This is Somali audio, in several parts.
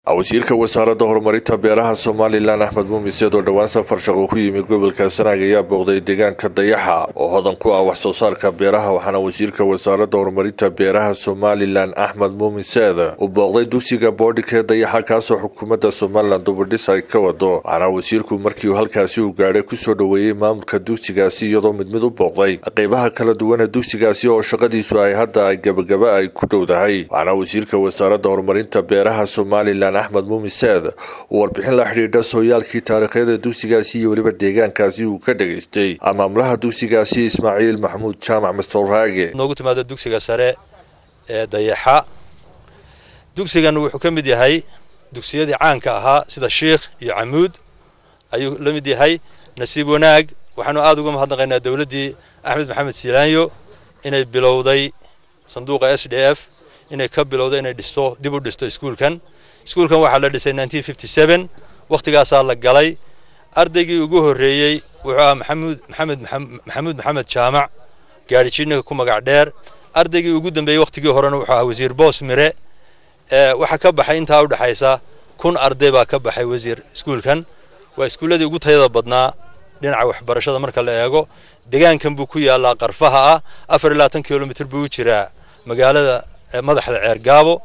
wasiirka wasaaradda horumarinta beeraha somalilan axmed muumiseed oo dhowaan safar shaqo ku yimi gobolka sanaag ayaa booqday deegaanka dayaxa oo hodan ku ah wax soo saarka beeraha waxaana wasiirka wasaaradda horumarinta beeraha somalilan axmed muumiseed uu booqday dugsiga boodhikee dayaxa kaasoo xukuumadda somalilan dubadhis ay ka wado waxaana wasiirku markii halkaasi uu gaadhay kusoo dhoweeyey maamulka dugsigaasi iyadoo mid mid u booqday qeybaha kala duwan ee dugsigaasi oo shaqadiisu ay hadda ay gabagaba ay ku dhowdahay waxaana wasiirka wasaaradda horumarinta beeraha somalilan axmed muumiseed uu warbixin la xidhiidha sooyaalkii taariikhyada dugsigaasi iyo weliba deegaankaasi uu ka dhageystay maamulaha dugsigaasi ismaaciil maxamuud jaamac mastorraage noogu timaado dugsiga sare ee dayaxa dugsigan wuxuu ka mid yahay dugsiyadii caanka ahaa sida shiikh iyo camuud ayuu la mid yahay nasiib wanaag waxaanu aada uga mahadnaqaynaa dowladdii axmed maxamed silaanyo inay bilowday sanduuqa s d f inay ka bilowday inay dhisto dib u dhisto iskuulkan iskuulkan waxaa la dhisay wakhtigaasaa la galay ardaygii ugu horreeyey wuxuu ahaa maxamuud maxamed maxamuud maxamed jaamac gaadhijiinniga ku magac dheer ardaygii ugu dambeeyey wakhtigii horena wuxuu ahaa wasiir boos mire waxaa ka baxay intaa udhexaysa kun arday baa ka baxay wasiir iskuulkan waa iskuulladii ugu tayada badnaa dhinaca waxbarashada marka la eego deegaankan buu ku yaalaa qarfaha ah afar iyo labaatan kilomitr buu u jiraa magaalada madaxda ceergaabo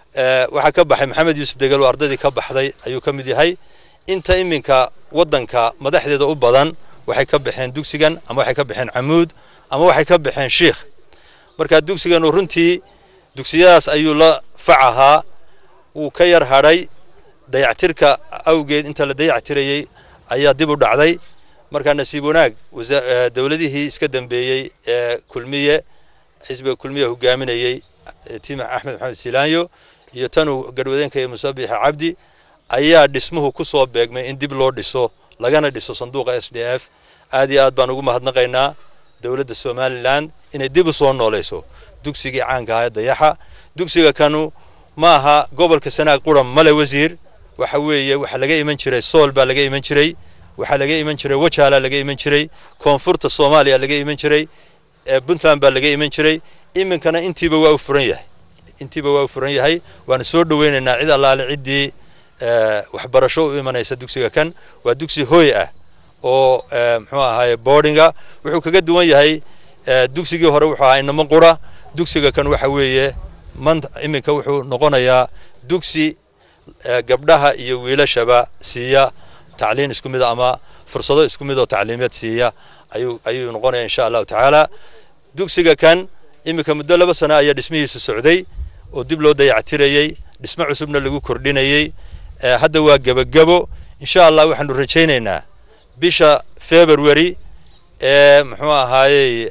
waxaa ka baxay maxamed yuusuf degel oo ardaydii ka baxday ayuu ka mid yahay inta iminka waddanka madaxdeeda u badan waxay ka baxeen dugsigan ama waxay ka baxeen camuud ama waxay ka baxeen shiikh marka dugsigan runtii dugsiyadaas ayuu la fac ahaa wuu ka yar hadhay dayactirka awgeed inta la dayactirayey ayaa dib u dhacday marka nasiib wanaag dowladihii iska dambeeyey ee kulmiye xisbiga kulmiye hogaaminayey tiim axmed maxamed silaanyo iyo tanuu garwadeenka iyo musabixa cabdi ayaa dhismuhu ku soo beegmay in dib loo dhiso lagana dhiso sanduuqa s d f aad iyo aad baan ugu mahadnaqaynaa dowladda somalilan inay dib u soo noolayso dugsigii caanka ahaa ee dayaxa dugsiga kanu ma aha gobolka sanaag quran male wasiir waxa weeye waxaa laga iman jiray sool baa laga iman jiray waxaa laga iman jiray wajaala laga iman jiray koonfurta soomaaliya laga iman jiray puntland baa laga iman jiray iminkana intiiba waa u furan yahay intiiba waa u furan yahay waana soo dhoweynaynaa cid allaale ciddii waxbarasho u imanaysa dugsiga kan waa dugsi hooy ah oo muxuu ahaaye boardinga wuxuu kaga duwan yahay dugsigii hore wuxuu ahaa inamo qura dugsiga kan waxa weeye man iminka wuxuu noqonayaa dugsi gabdhaha iyo wiilashaba siiya tacliin isku mid ama fursado isku mid oo tacliimeed siiya ayuu ayuu noqonaya insha allahu tacaala dugsiga kan iminka muddo laba sana ayaa dhismihiisu socday oo dib loo dayactirayey dhismo cusubna lagu kordhinayey hadda waa gebagebo insha allah waxaanu rajaynaynaa bisha february ee muxuu ahaayey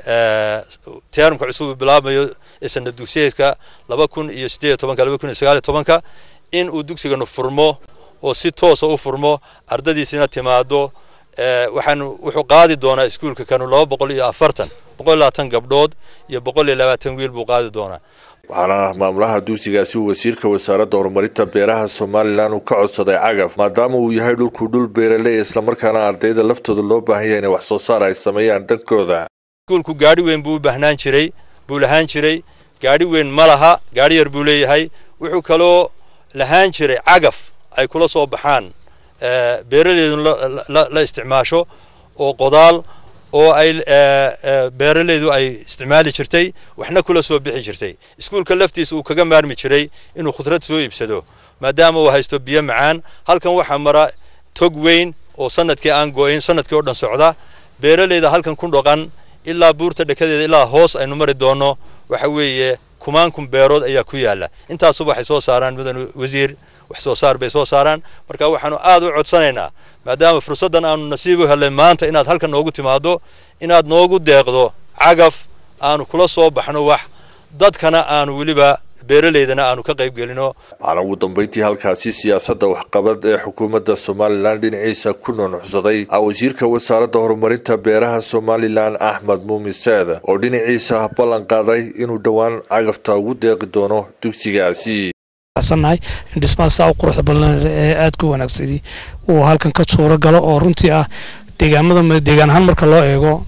teerumka cusub bilaabmayo ee sanad dugsiyeedka laba kun iyo siddeed iyo tobanka laba kun iyo sagaal iyo tobanka in uu dugsiganu furmo oo si toosa u furmo ardadiisina timaado waxaanu wuxuu qaadi doonaa iskuulka kanu laba boqol iyo afartan boqol iyo labaatan gabdhood iyo boqol iyo labaatan wiil buu qaadi doonaa waxaana maamulaha dugsigaasi uu wasiirka wasaaradda horumarinta beeraha somalilan uu ka codsaday cagaf maadaama uu yahay dhulku dhul beeraley islamarkaana ardayda laftooda loo baahan yahay inay wax soo saar ay sameeyaan dhankooda iskuulku gaadhi weyn buu u baahnaan jiray buu lahaan jiray gaadhi weyn ma laha gaadhi yar buu leeyahay wuxuu kaloo lahaan jiray cagaf ay kula soo baxaan beeraleydu la isticmaasho oo qodaal oo ay beeraleydu ay isticmaali jirtay waxna kula soo bixi jirtay iskuulka laftiisa uu kaga maarmi jiray inuu khudrad soo iibsado maadaama uu haysto biyo macaan halkan waxaa mara tog weyn oo sanadkii aan go-in sanadkii oo dhan socda beeraleyda halkan ku dhaqan ilaa buurta dhekadeeda ilaa hoos aynu mari doonno waxa weeye kumaankun beerood ayaa ku yaala intaasuba waxay soo saaraan mudan wasiir wax soo saar bay soo saaraan marka waxaanu aad u codsanaynaa maadaama fursaddan aanu nasiib u helay maanta inaad halkan noogu timaado inaad noogu deeqdo cagaf aanu kula soo baxno wax dadkana aanu weliba beeraleydana aanu ka qayb gelino waxaana ugu dambeyntii halkaasi siyaasadda waxqabad ee xukuumadda somalilan dhinaciisa ku nunuxsaday wasiirka wasaaradda horumarinta beeraha somalilan axmed muumiseed oo dhinaciisa ballan qaaday inuu dhowaan cagafta ugu deeqi doono dugsigaasi nahay in dhismaha saa u quruxda badan ee aadka u wanaagsani uu halkan ka suuro galo oo runtii ah deegaamada deegaan ahaan marka loo eego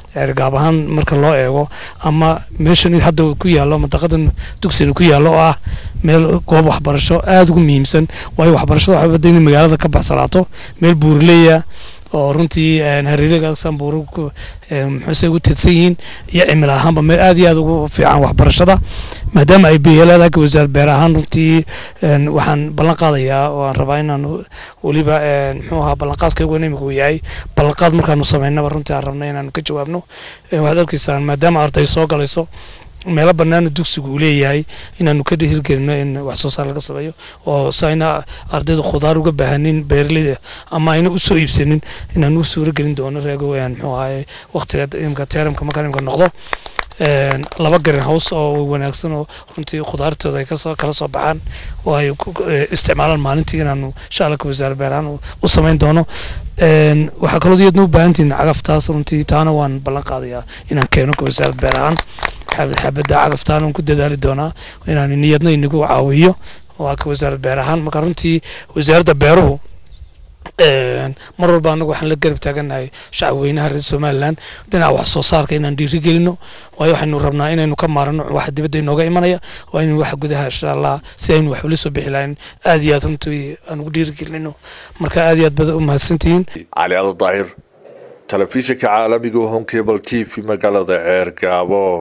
ceergaab ahaan marka loo eego ama meeshan hadda ku yaallo mantaqadan dugsiga ku yaallo oo ah meel goob waxbarasho aada ugu muhiimsan waayo waxbarashada waxaa badda inay magaalada ka baxsanaato meel buurileya oo runtii hareeragaasaan buuru muxuuse ugu teedsan yihiin iyo cimil ahaanba meel aad iyo aad ugu fiican waxbarashada maadaama ay beelaadaaka wasaarad beer ahaan runtii waxaan ballan qaadayaa oo aan rabaa inaan weliba muxuu ahaa ballanqaadkaygu imika uu yahay ballanqaad markaanu samaynaba runtii aan rabna inaanu ka jawaabno waxaad arkaysaan maadaama arday soo galayso meelo banaana dugsigu uu leeyahay inaanu ka hirgelino in wax soo saar laga sameeyo oo si ayna ardayda khudaar uga baahanin beeraleyda ama ayna usoo iibsanin inaanu u suuro gelin doono reego muxuu ahaye waqtiga imka teeramka markaan imka noqdo laba green house oo wanaagsan oo runtii khudaartooda ay kasoo kala soo baxaan oo ay isticmaalaan maalintii inaanu insha alla ka wasaare beerahaan u samayn doono waxaa kaloo iyadna u baahantihin cagaftaas runtii taana waan ballan qaadayaa inaan keeno ka wasaarad beer ahaan xabadda cagaftaan aan ku dadaali doonaa inaan niyadna inagu caawiyo waa ka wasaarad beer ahaan marka runtii wasaaradda beeruhu mar walba anagu waxaan la garab taaganahay shacab weynaha reer somalilan dhinaca wax soo saarka inaan dhiiri gelino waayo waxaynu rabnaa inaynu ka maarano waxa dibadda inooga imanaya waa inaynu waxa gudaha insha allah si aynu waxba la soo bixi lahayn aad iyo aad runtii aan ugu dhiiri gelino marka aad iyo aad bada u mahadsantihiin cali ado daahir telefishinka caalamiga home cable t v magaalada ceer gaabo